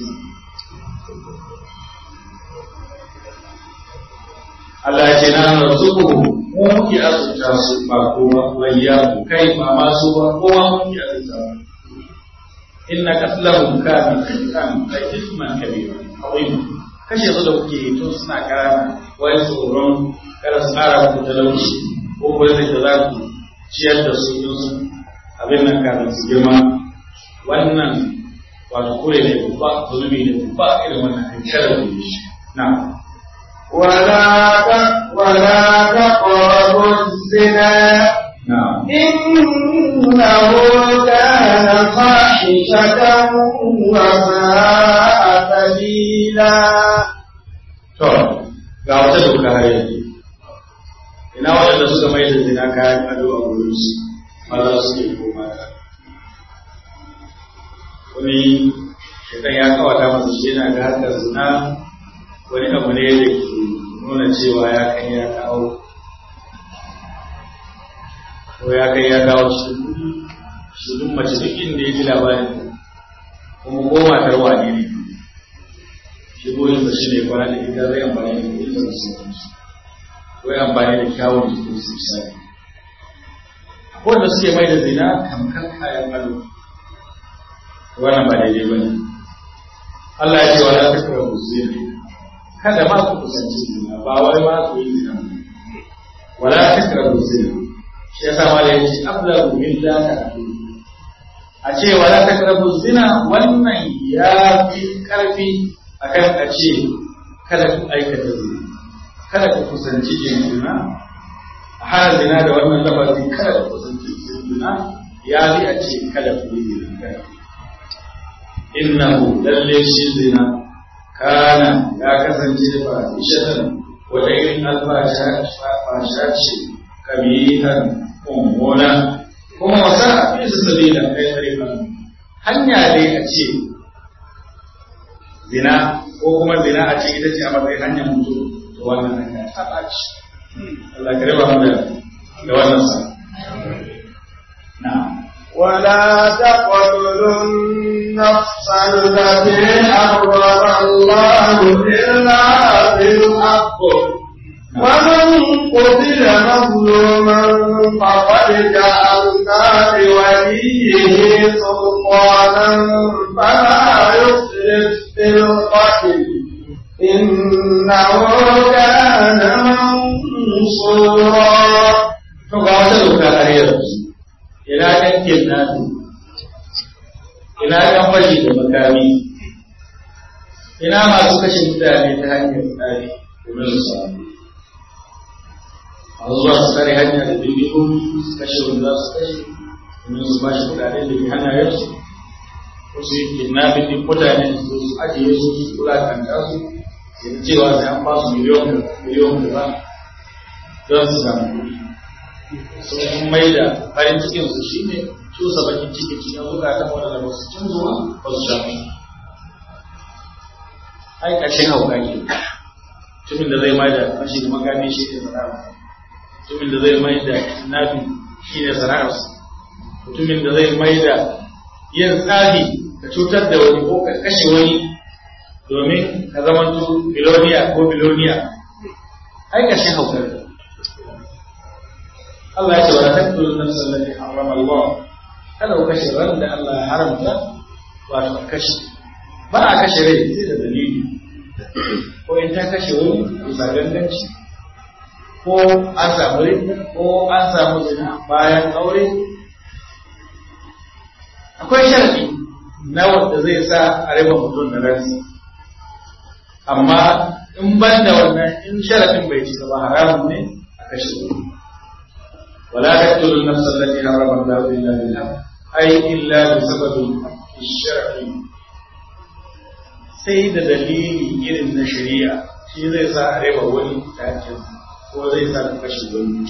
Allah ya ce na razuku mu muke azurta su ba kowa wayya kai ba ma su ba kowa muke azurta inna qatlahum kana khitan ay isman kabira azim kashe su da kuke tun suna karama wai tsoron kada su tsara ku talauci ko ko zai da za ku ciyar da su yin su abin nan kafin su girma wannan wato kure ne babba zunubi ne babba irin wannan kan kada ku yi shi na'am ولا ولا تقربوا الزنا نعم إنه كان فاحشة وساء سبيلا To, ga wata doka har yanzu. Ina waɗanda suka mai da zina kayan ado a wurin su, maza su ne ko mata. Wani shaitan ya kawata masa shi yana ga harkar zina wani abu ne da ke nuna cewa ya kai ya kawo. Ko ya kai ya kawo cikin kuɗi, shi duk mace duk inda ya ji labarin kuma ko matar wane ne. shigoyin da shi ne kwana da ita zai amfani da kuɗin da su ko ya amfani da kyawun jikin su misali wanda suke mai da zina tamkar kayan ado wannan ba daidai ba ne Allah ya ce wa la takrabu zina kada ma ku kusanci zina ba wai ma ku yi zina wa la takrabu zina shi yasa ma da yake ablagu min la ta'tu a ce wa la takrabu zina wannan ya fi karfi akan a ce kada ku aikata zina kada ku kusanci yin zina a hana zina da wannan lafazi kada ku kusanci yin zina ya bi a ce kada ku yi zina kada innahu lalle shi zina kana ya kasance ba ishatan wata irin alfasha ce kabihan mummuna kuma wasa a fi su sabila kai tsarikan hanya dai a ce zina ko kuma zina a ce ita ce a matsayin hanyar mutu to wannan hanya ta ɓaci Allah ka raba mu da wannan sa na'am ولا تقتلوا النفس التي حرم الله إلا بالحق ومن قتل مظلوما فقد جعلنا لوليه سلطانا فلا يسرف في القتل إنه كان منصورا to ga wata doka har yanzu ina ɗan kidnapping ina ɗan fashi da makami ina masu kashe mutane ta hanyar tsari domin su samu a zuwa su tsare hanya da bindigogi su kashe wanda za su kashe domin su ba shi kuɗaɗe da ke hannayensu ko su yi kidnapping ɗin mutane su su ajiye su su kula kanta su su cewa sai an ba su miliyon miliyon da ba don su samu kuɗi sun mai da farin cikin su shi ne cusa bakin cikin cikin zukatan waɗanda ba su cin zuwa ba su shafi ai ƙarshen hauka ke mutumin da zai mai da fashi da makami shi ne sana'arsa mutumin da zai mai da nafi shi ne sana'arsa mutumin da zai mai da yin tsafi ka cutar da wani ko ka kashe wani domin ka zamanto biloniya ko biloniya ai ƙarshen hauka ne Allah ya ce wala taqtulu nafsa allati harrama Allah kada ku kashe ran da Allah ya haramta wato kashe ba a kashe rai sai da dalili ko in ta kashe wani bisa ganganci ko an samu rai ko an samu zina bayan aure akwai sharadi na wanda zai sa a raba mutum da ransa amma in ban da wannan in sharadin bai cika ba haramun ne a kashe wani ولا تقتلوا النفس التي حرم الله الا بالحق اي الا بسبب الشرع sai da dalili irin na shari'a shi zai sa a raba wani takin ko zai sa ka kashe wani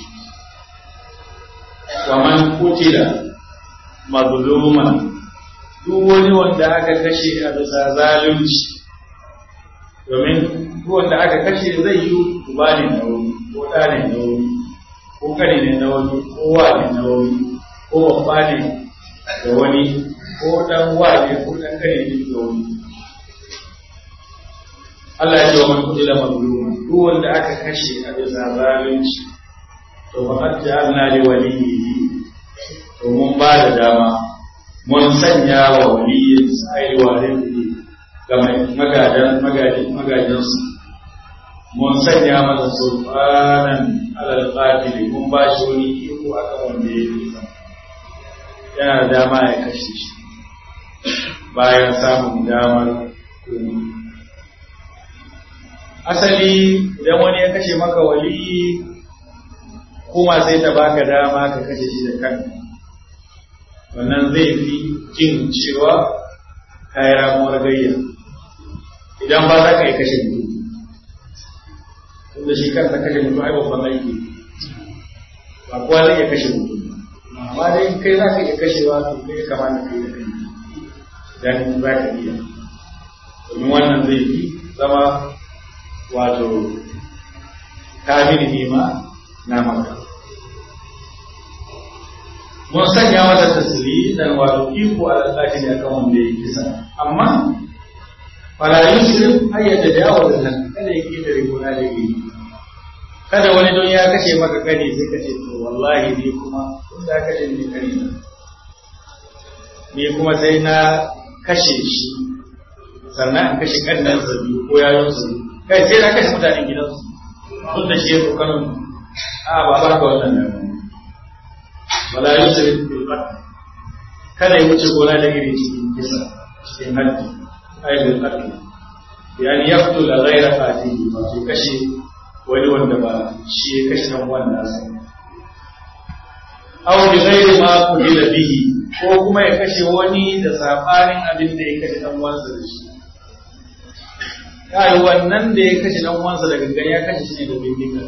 wa man kutila mazluman duk wani wanda aka kashe a bisa zalunci domin duk wanda aka kashe zai yi uba ne na wani ko ɗa ne na wani ko kare ne na wani ko wa ne na wani ko babba ne da wani ko ɗan wa ne ko ɗan kare ne da wani Allah ya ce wa man kutila mazluma duk wanda aka kashe a bisa zalunci to fa qad ja'alna li waliyyi to mun ba da dama mun sanya wa waliyin sai warin ga magadan magadan magadansu mun sanya masa sulfanan alal qatil mun ba shi wani iko akan wanda ya yi yana da dama ya kashe shi bayan samun damar asali idan wani ya kashe maka waliyi kuma sai ta baka dama ka kashe shi da kanka wannan zai fi jin cewa kayi ramuwar gayya idan ba za ka yi kashe mutum tunda shi kansa kashe mutum ai babban aiki ba kowa zai iya kashe mutum amma dai kai za ka iya kashewa to kai ya kamata kai da kai idan za ka iya domin wannan zai fi zama wato kafin nima na maka mun sanya masa tasiri dan wato iko a tsaki ne akan wanda ya kisa amma fala yusuf ayyada da yawa da nan kada ya ke da rigona da yi kada wani don ya kashe maka kani sai ka ce to wallahi ni kuma tun da kashe ni kani na ni kuma sai na kashe shi sannan in kashe kannan sa biyu ko yayon sa kai sai na kashe mutanen gidansu tun da shi ya tsokanin a ba ba ka wannan dama wala yusrif bil qatl kada ya wuce gona da iri cikin kisa cikin haddi ay bil qatl yani yaqtul ghayra qatili ba sai kashe wani wanda ba shi ya kashe dan wanda sai aw bi ghairi ma qutila bihi ko kuma ya kashe wani da sabanin abin da ya kashe dan wansa da shi kai wannan da ya kashe dan wansa da gangan ya kashe shi ne da bindiga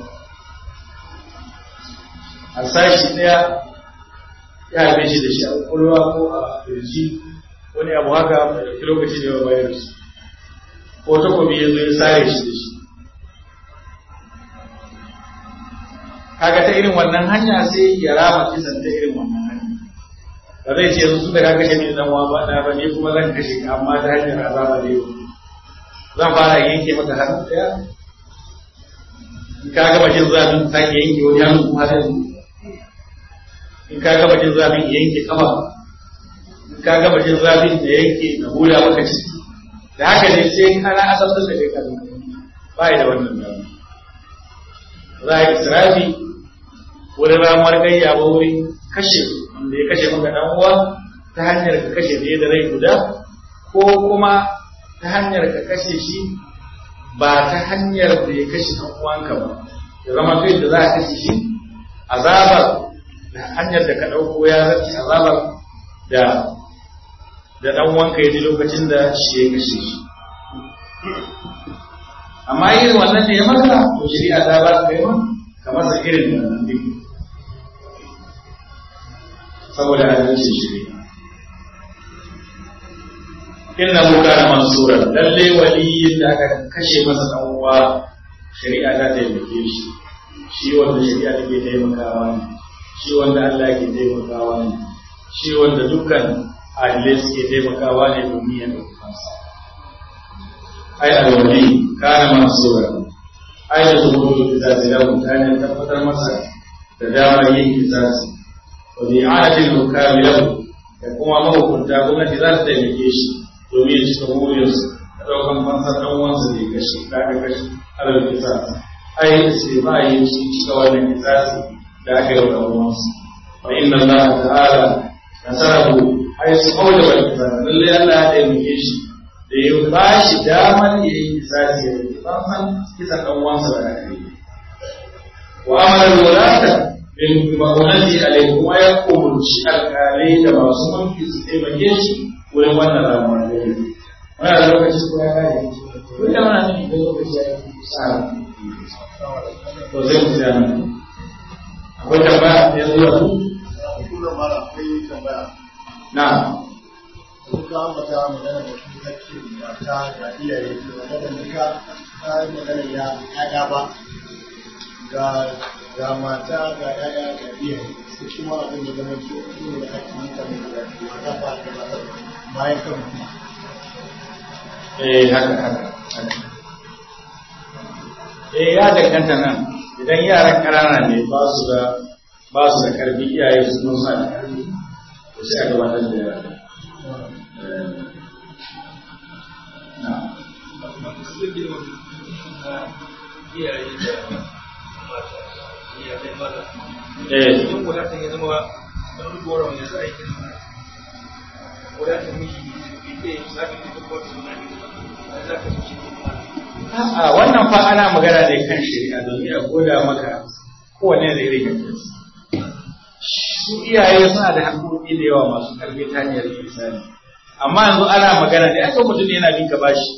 a sashi daya ya haife shi da shi a kwakwalwa ko a kirji wani abu haka da lokaci da yawa bayar su ko takobi ya zo ya sare shi da shi kaga ta irin wannan hanya sai ya rama kisan ta irin wannan hanya ba zai ce yanzu da ka kashe ni dan wa ba da ba ne kuma zan kashe ka amma ta hanyar azaba da yau zan fara yanke maka hannu daya in ka gama jin zafin sake yanke wani hannu kuma sai in ka gama jin zafin yanke kafa in ka gama jin zafin da yanke na hula maka ciki da haka ne sai kana asabtar da kai kan ba da wannan dama za a yi israfi wurin ramuwar gayya ba wurin kashe wanda ya kashe maka dan uwa ta hanyar ka kashe da da rai guda ko kuma ta hanyar ka kashe shi ba ta hanyar da ya kashe dan uwanka ba ya zama kai da za a kashe shi azabar da hanyar da ka ɗauko ya zarce azabar da da ɗan wanka ya ji lokacin da shi ya kashe shi amma irin wannan da ya maka to shari'a ta ba ka yi ma ka masa irin wannan duk saboda adalcin shari'a inna hu kana mansura lalle waliyin da aka kashe masa dan uwa shari'a ta taimake shi shi wanda shari'a take taimakawa ne shi wanda Allah ke taimakawa ne shi wanda dukkan adilai suke taimakawa ne domin ya ɗauki kansa ai alwali kana mansura ai da zuwa da zai lahu ta ne tabbatar masa da damar yin kisasi wa bi'adatil hukami lahu da kuma mahukunta gwamnati za ta taimake shi domin ya cika burinsa da ɗaukan fansar ɗan uwansa da ya kashe da aka kashe alal kisasi ai sai ba yi shi cika wannan kisasi da aka yi wa uwansu wa inna Allah ta'ala nasarahu ai su kaula wal kisan lalle Allah ya taimake shi da ya ba shi damar ya yi kisasi ya yi fansan kisan dan uwansa da aka yi wa amara wulata bin ma'unati alai kuma ya umurci alƙalai da masu mulki su taimake shi wurin wannan ramuwar da yi wani da lokaci ko ya kare duk da mana nufi da lokaci ya yi sa to zai mu tsaya nan akwai tambaya ya zuwa su Kuma mara akwai tambaya. na Sun ka ambata magana da su hakkin mata ga iyaye ke magana duka ta yi magana ya ƴaƴa ba. Ga ga mata ga ƴaƴa ga iyaye sai kuma abin da zama su ne da hakkin mutane da mata ba da mata bayan kan mutum. eh haka haka haka eh ya danganta nan idan yaran ƙanana ne ba su da ba su da karfi iyaye su sun sa da karfi to sai a gabatar da yara Eh, na eh A'a wannan fa ana magana ne kan shari'a domin a goda maka kowane da irin yankinsa. Su iyaye suna da haƙoƙi da yawa masu ƙarfi ta hanyar misali. Amma yanzu ana magana ne aka mutum yana bin ka bashi.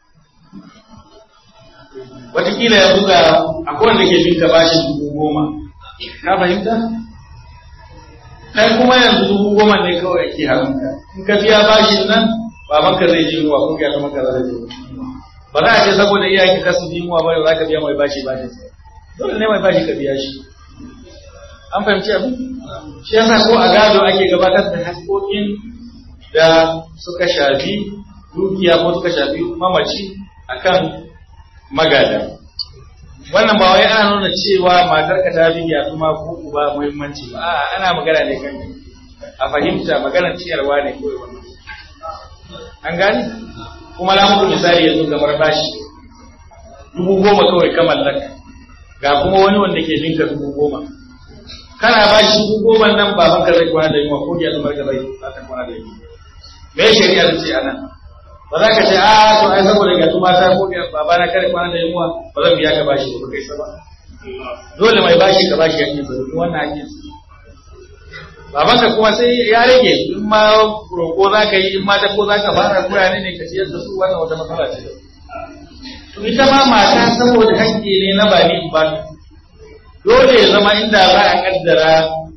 Wataƙila yanzu ga akwai wanda ke bin ka bashi dubu goma. Ka fahimta? Kai kuma yanzu dubu goma ne kawai ake haramka. In ka biya bashin nan babanka zai ji yunwa ko ya maka zai ji yunwa. ba za a ce saboda iyayen ka su jimuwa ba za ka biya mai bashi bashin sa dole ne mai bashi ka biya shi an fahimci abin shi yasa ko a gado ake gabatar da haƙoƙin da suka shafi dukiya ko suka shafi mamaci akan magada wannan ba wai ana nuna cewa matar ka ta bi yatuma ko uba muhimmanci ba a'a ana magana ne kan a fahimta maganar ciyarwa ne kawai wannan an gani kuma na muku misali yanzu kamar bashi dubu goma kawai ka mallaka ga kuma wani wanda ke ninka dubu goma kana bashi dubu goma nan baban ka zai kwana da yunwa ko ya zama ka zai za ta kwana da yunwa me shari'a ta ce a nan ba za ka ce a to ai saboda ga tuma ta ko baba na kare kwana da yunwa ba zan biya ka bashi ba kai sa ba dole mai bashi ka bashi hakkin sa domin wannan hakkin sa babanka kuma sai ya rage in ma roƙo za ka yi in ma ko za ka fara kurane ne ka ciyar da su wannan wata matsala ce to ita ma mata saboda hakki ne na ba ni ba dole ya zama inda za a kaddara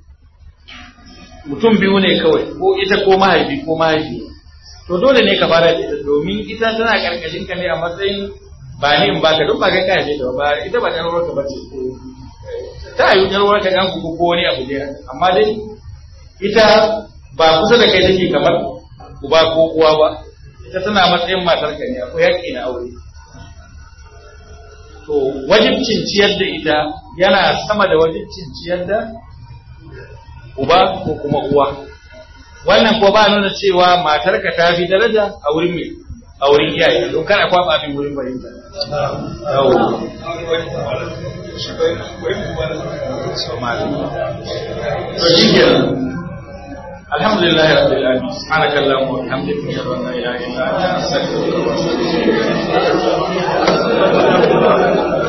mutum biyu ne kawai ko ita ko mahaifi ko mahaifi to dole ne ka fara da ita domin ita tana karkashin ka ne a matsayin ba ni in baka duk ba kai ka haife ta ba ita ba ɗan ruwarka ba ce ta yi ɗan ruwarka ɗan kuku ko wani abu ne amma dai ita ba kusa da kai take kamar uba ko uwa ba ita tana matsayin matarka ne akwai haƙƙi na aure to wajibcin ciyar da ita yana sama da wajibcin ciyar da uba ko kuma uwa wannan ko ba nuna cewa matarka ta fi daraja a wurin mai a wurin iyaye don kar a kwaba abin wurin fahimta to shi kenan الحمد لله رب العالمين سبحانك اللهم وبحمدك اشهد ان لا اله الا انت استغفرك واتوب اليك